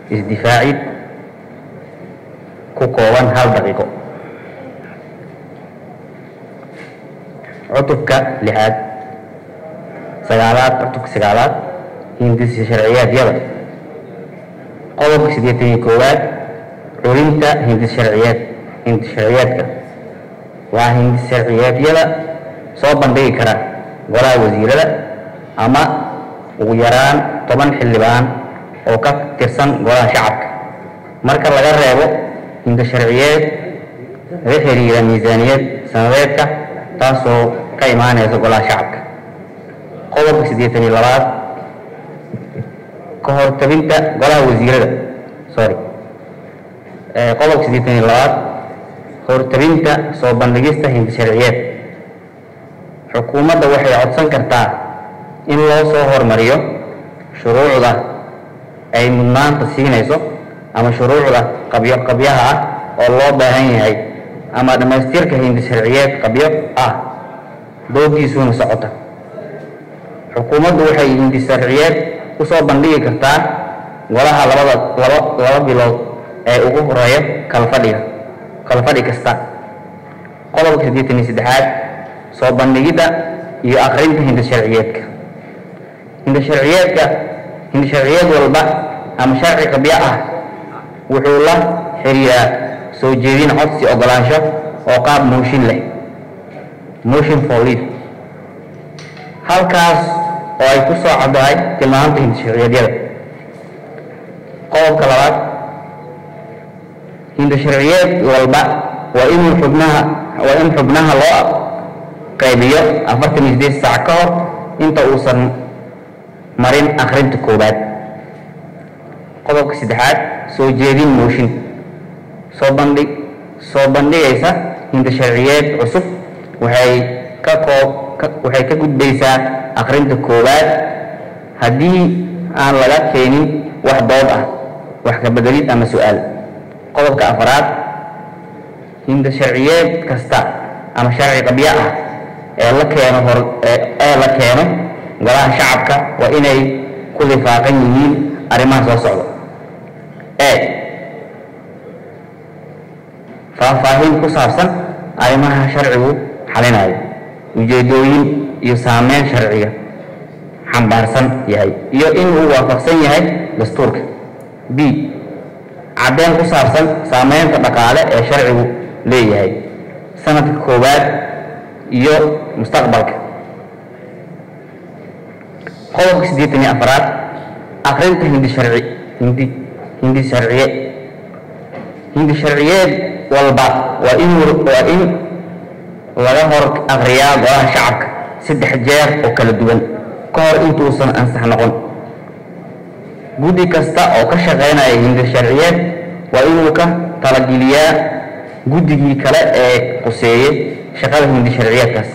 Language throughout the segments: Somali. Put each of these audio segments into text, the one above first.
isdifaacid ku kooban hal daqiiqo cutubka lixaad sagaalaad cutubka sagaalaad hindisa sharciyaadyada qodobka siddeetan iyo koowaad culinta hindis sharciyeed hindis sharciyeedka waa hindis sharciyaadyada soo bandhigi kara golaha wasiirada ama ugu yaraan toban xildhibaan oo ka tirsan golaha shacabka marka laga reebo hindis sharciyeed laga xiriira miisaaniyad sanadeedka taasoo ka imaanaysa golaha shacabka qodobka siddeetan iyo labaad ka hortabinta golaha wasiirada sorry qodobka siddeetan iyo labaad hortabinta soo bandhigista hindi sharciyeed xukuumadda waxay codsan kartaa in loo soo hormariyo shuruucda ay mudnaanta siinayso ama shuruucda qabyo qabyaha ah oo loo baahan yahay ama dhammaystirka hindi sharciyeed qabyo ah doodiisuuna socota xukuumaddu waxay hindi sharciyeed usoo bandhigi kartaa golaha labada laba laba bilood ee ugu horeeya kala fadhiga kala fadhi kasta qodobka siddeetan iyo saddexaad soo bandhigidda iyo akrinta hindi sharciyeedka hindi sharciyeedka hindi sharciyeed walba ama sharci qabyo ah wuxuu la xiriiraa soo jeedin codsi ogolaansho oo qaab mooshin leh motion for leave halkaas oo ay ku soo caddahay tilmaamta hindi sharciyeedyada qodobka labaad hindi sharciyeed walba waa inuu xubnaha waa in xubnaha loo qaybiyo afartan iyo sideed saac ka hor inta uusan marin akrinta koowaad qodobka saddexaad soo jeedin mooshin soo bandhig soo bandhigaysa hindi sharciyeed cusub waxay ka koob waxay ka gudbaysaa akrinta koowaad haddii aan laga keenin wax dood ah wax ka bedelid ama su-aal qodobka afaraad hinda sharciyeed kasta ama sharci qabyo ah ee la keeno hor ee la keeno golaha shacabka waa inay ku lifaaqan yihiin arrimaha soo socda e faahfaahin ku saabsan arrimaha sharcigu xalinayo ujeedooyin iyo saameyn sharciga xambaarsan yahay iyo in uu waafaqsan yahay dastuurka b caddeyn ku saabsan saameynta dhaqaale ee sharcigu leeyahay sanadka koowaad iyo mustaqbalka qodobka siddeetan iyo afaraad akrinta hindi sharci hindi hindi sharciye hindi sharciyeed walba waa in waa in laga hor akriyaa golaha shacabka saddex jeer oo kala duwan ka hor intuusan ansax noqon guddi kasta oo ka shaqaynaya hindi sharciyeed waa inuu ka talageliyaa guddigii kale ee quseeyey shaqada hindi sharciyeedkaas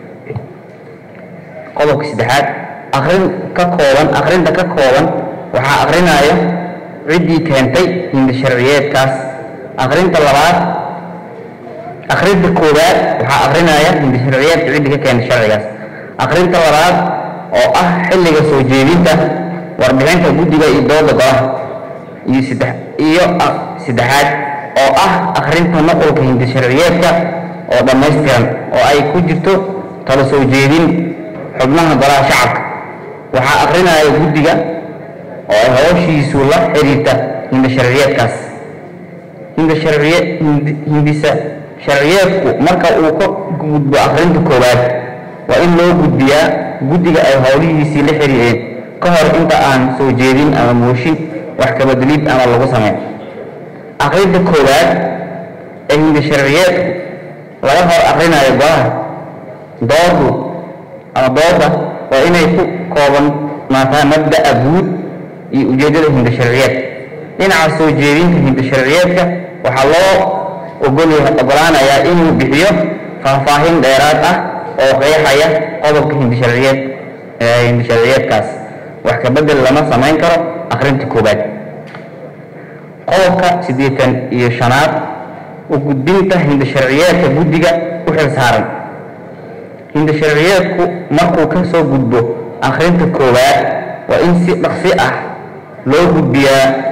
qodobka saddexaad akrin ka kooban akrinta ka kooban waxaa akrinaya ciddii keentay hindi sharciyeedkaas akrinta labaad akrinta koowaad waxaa akrinaya hindi sharciyeedka ciddii ka keentay sharcigaas akrinta labaad oo ah xilliga soo jeedinta warbixinta guddiga iyo dooda golaha iyo saddex iyo saddexaad oo ah akrinta nuqulka hindi sharciyeedka oo dhammaystiran oo ay ku jirto tala soo jeedin xubnaha golaha shacabka waxaa akrinaya guddiga oo ay howshiisu la xiriirta hindi sharciyeedkaas hindi sharciye hindisa sharciyeedku marka uu ka gudbo akrinta koowaad waa in loo gudbiyaa guddiga ay howlihiisii la xiriireen ka hor inta aan soo jeedin ama mooshin wax kabedelid ama lagu sameyn akrinta koowaad ee hindi sharciyeedku laga hor akrinayo golaha doodu ama dooda waa inay ku koobannaataa mabda'a guud iyo ujeeddada hindi sharciyeed dhinaca soo jeedinta hindi sharciyeedka waxaa loo ogolaanayaa inuu bixiyo faahfaahin dheeraad ah oo qeexaya qodobka hindi sharciyeed hindi sharciyeedkaas wax ka bedel lama samayn karo akrinta koowaad qodobka siddeetan iyo shanaad u gudbinta hindi sharciyeedka guddiga u xil saaran hindi sharciyeedku markuu ka soo gudbo akrinta koowaad waa in si dhaqsi ah loo gudbiyaa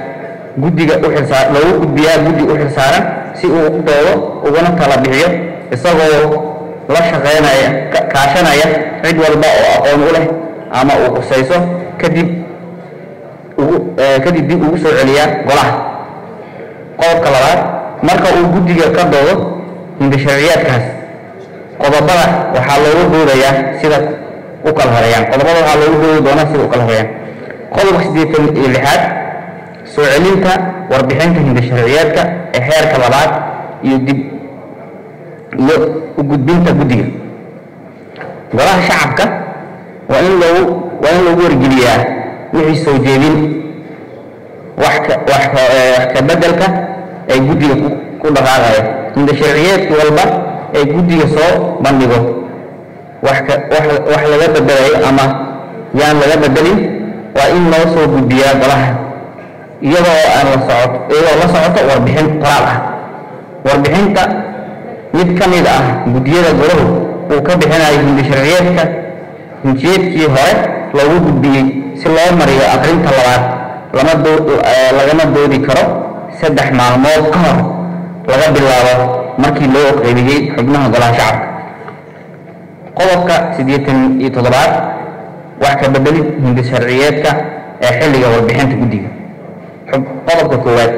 guddiga u xilsaa loogu gudbiyaa guddi u xilsaaran si uu u doodo ugana tala bixiyo isagoo la shaqeynaya kaashanaya cid walba oo aqoon u leh ama uu khusayso kadib ugu kadib dib ugu soo celiyaa golaha qodobka labaad marka uu guddiga ka doodo hindasharciyaadkaas qodobada waxaa loogu doodayaa sida u kala horeeyaan qodobada waxaa loogu doodi doonaa sida u kala horeeyaan qodobka siddeetan iyo lixaad soo celinta warbixinta hindasharciyaadka ee heerka labaad iyo dib iyo u gudbinta guddiga golaha shacabka waa in loogu waa in lagu wargeliyaa wixii soo jeedin wax ka wax ka wax ka beddelka ay guddiga ku ku dhaqaaqaya hindasharciyeedki walba ee guddiga soo bandhigo wax ka wax wax laga bedelayo ama yaan laga bedelin waa in loo soo gudbiyaa golaha iyadoo aan la socoto iyadoo la socoto warbixin qoraal ah warbixinta mid ka mid ah guddiyada golahu uu ka bixinayo hindasharciyeedka hinjiyeedkii hore loogu gudbiyey si loo mariyo aqrinta labaad lama doo lagama doodi karo saddex maalmood ka hor laga bilaabo markii loo qaybiyey xubnaha golaha shacabka qodobka siddeetan iyo toddobaad wax ka bedelid hindasharciyeedka ee xilliga warbixinta guddiga qodobka koowaad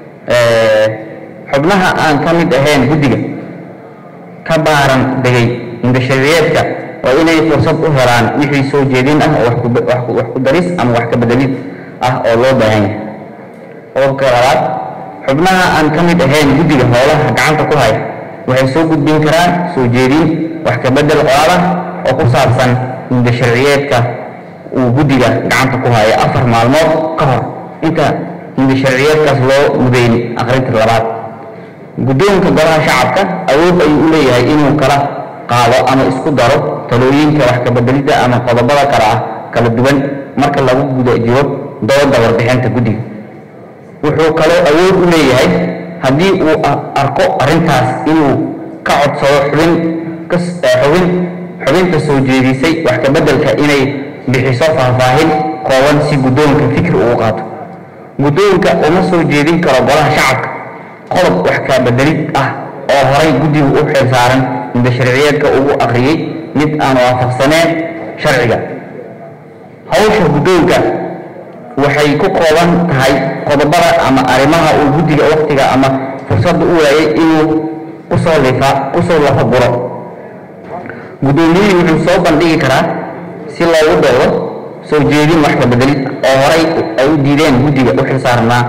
xubnaha aan ka mid ahayn guddiga ka baaran degay hindasharciyeedka waa inay fursad u helaan wixii soo jeedin ah oo wax ku daris ama wax ka bedelid ah oo loo baahan yahay qodobka labaad xubnaha aan ka mid ahayn guddiga howlaha gacanta ku haya waxay soo gudbin karaan soo jeedin wax ka bedel qoraal ah oo ku saabsan hindasharciyeedka uu guddiga gacanta ku hayo afar maalmood ka hor inta hindasharciyeedkaas loo mudeyn aqrinta labaad guddoonka golaha shacabka awood ayuu u leeyahay inuu kala qaado ama isku daro talooyinka wax ka bedelidda ama qodobada kale ah kala duwan marka lagu guda jiro dooda warbixinta guddiga wuxuu kaloo awood u leeyahay haddii uu arko arrintaas inuu ka codsado xubin xubin xubinta soo jeedisay wax ka beddelka inay bixiso faahfaahin kooban si guddoonka fikir uu qaato guddoonka uma soo jeedin karo golaha shacabka qodob wax ka bedelid ah oo horay guddigu u xilsaaran hindasharciyeedka ugu akhriyey mid aan waafaqsaneen sharciga hawsha guddoonka waxay ku kooban tahay qodobada ama arrimaha uu guddiga waqtiga ama fursadda u waayay inuu kusoo lifa kusoo lafa guro guddoomiyihii wuxuu soo bandhigi karaa si loogu doodo soo jeedin wax ka bedelid oo horay ay u diideen guddiga u xilsaarnaa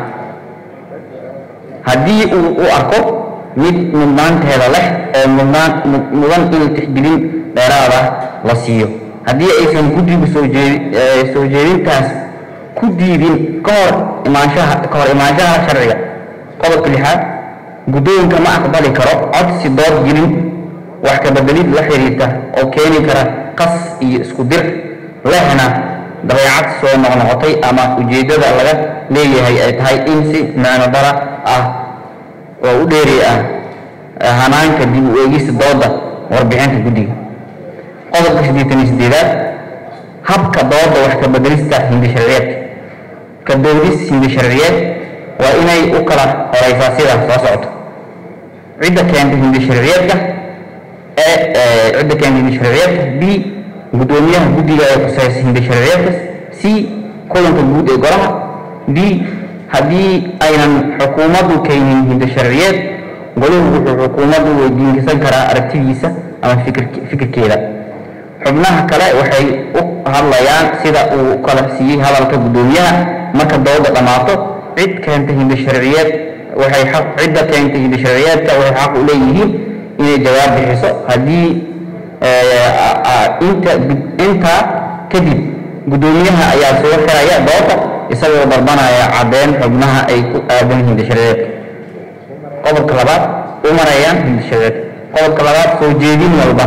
haddii uu u arko mid mudnaanteeda leh oo mudnaan mudan in tixgelin dheeraada la siiyo haddii aysan guddigu soo jeedi soo jeedintaas ku diidin ka hor imaanshaha ka hor imaanshaha sharciga qodobka lixaad guddoonka ma aqbali karo codsi dood gelin wax ka bedelid la xiriirta oo keeni kara qas iyo isku dir lehna dabeecad soo noqnoqotay ama ujeeddada laga leeyahay ay tahay in si macno dara ah oo u dheeri ah hanaanka dib u eegista dooda warbixinta guddiga qodobka siddeetan iyo siddeedaad habka dooda wax ka bedelista hindasharciyeedka ka doodis hindasharciyeed waa inay u kala horeysaa sida soo socoto cidda keenta hindasharciyeedka ee cidda keenta hindasharciyeedka b guddoomiyaha guddiga ee khuseysa hindasharciyeedka c kulanka guud ee golaha d haddii aynan xukuumaddu keenin hindasharciyeed goluhu wuxuu xukuumaddu weydiinsan karaa aragtidiisa ama fikirkeeda xubnaha kale waxay u hadlayaan sida uu kala siiyey hadalka guddoomiyaha marka dooda dhammaato cid keenta hindasharciyeed waxay xaq cidda keenta hindasharciyeedka waxay xaq u leeyihiin inay jawaab bixiso haddii inta intaa kadib guddoomiyaha ayaa soo xiraya dooda isagoo dalbanaya caddeyn xubnaha ay ku aadan hindasharciyeedka qodobka labaad u marayaan hindasharciyeedka qodobka labaad soo jeedin walba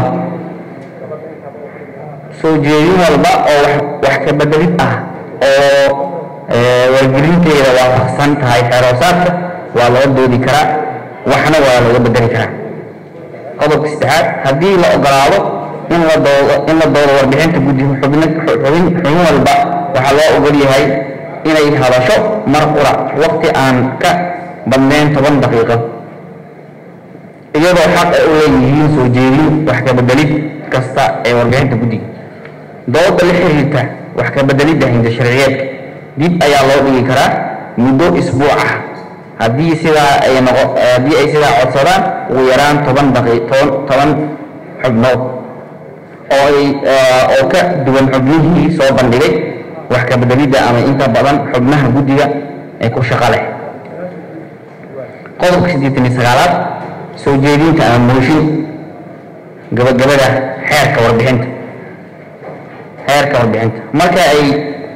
soo jeedin walba oo wax ka bedelid ah oo wargelinteeda waafaqsan tahay xeeroosaadka waa laga doodi karaa waxna waa laga bedeli karaa qodobka saddexaad haddii la ogolaado in la doodo in la doodo warbixinta guddi xubin xubin xubin walba waxaa loo ogol yahay inay hadasho mar qura waqti aan ka badnayn toban daqiiqo iyadoo xaq ay u leeyihiin soo jeedin wax ka bedelid kasta ee warbixinta guddiga dooda la xiriirta wax ka bedelidda hinda sharciyeedka dib ayaa loo dhigi karaa muddo isbuuc ah haddii sidaa ay noqo haddii ay sidaa codsadaan ugu yaraan toban daqi toban toban xubnood oo ay oo ka duwan xubnihii soo bandhigay wax ka bedelidda ama inta badan xubnaha guddiga ee ku shaqo leh qodobka siddeetan iyo sagaalaad soo jeedinta ama mooshin gabagabada xeerka warbixinta xeerka warbixinta marka ay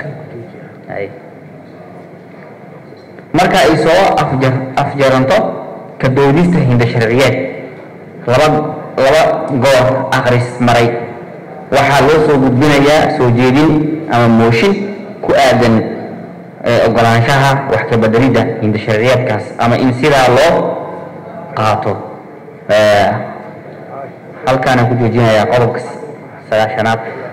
marka ay soo afjar afjaranto ka doodista hinda sharciyeed laba laba goor akhris maray waxaa loo soo gudbinayaa soo jeedin ama mooshin ku aadan ogolaanshaha wax ka bedelidda hinda sharciyeedkaas ama in sidaa loo qaato halkaana ku joojinayaa qodobka sagaashanaad